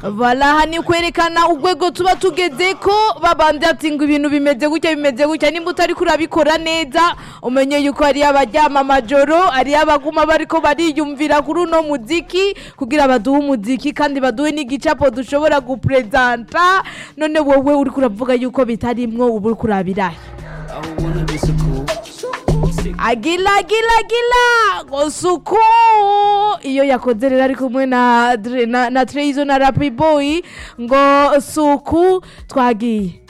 Valaha ni kwerekana urwego tuba tugeze ko babandi ati ngo ibintu bimeze gutya bimeze gutya nimba utari kurabikora neza umenye yuko ari abaryama amajoro ari abaguma bariko bariyumvira kuri uno muziki kugira baduhe umuziki kandi baduhe n'igicapo dushobora guprezanta none wowe uri kuravuga yuko bitarimwo uba uri kurabirahe I wanna be so cool. agila agila agila ngo suku iyo yakoze rero ari kumwe na Dre- na, na Treyizo na Rapi Boy ngo suku twagiye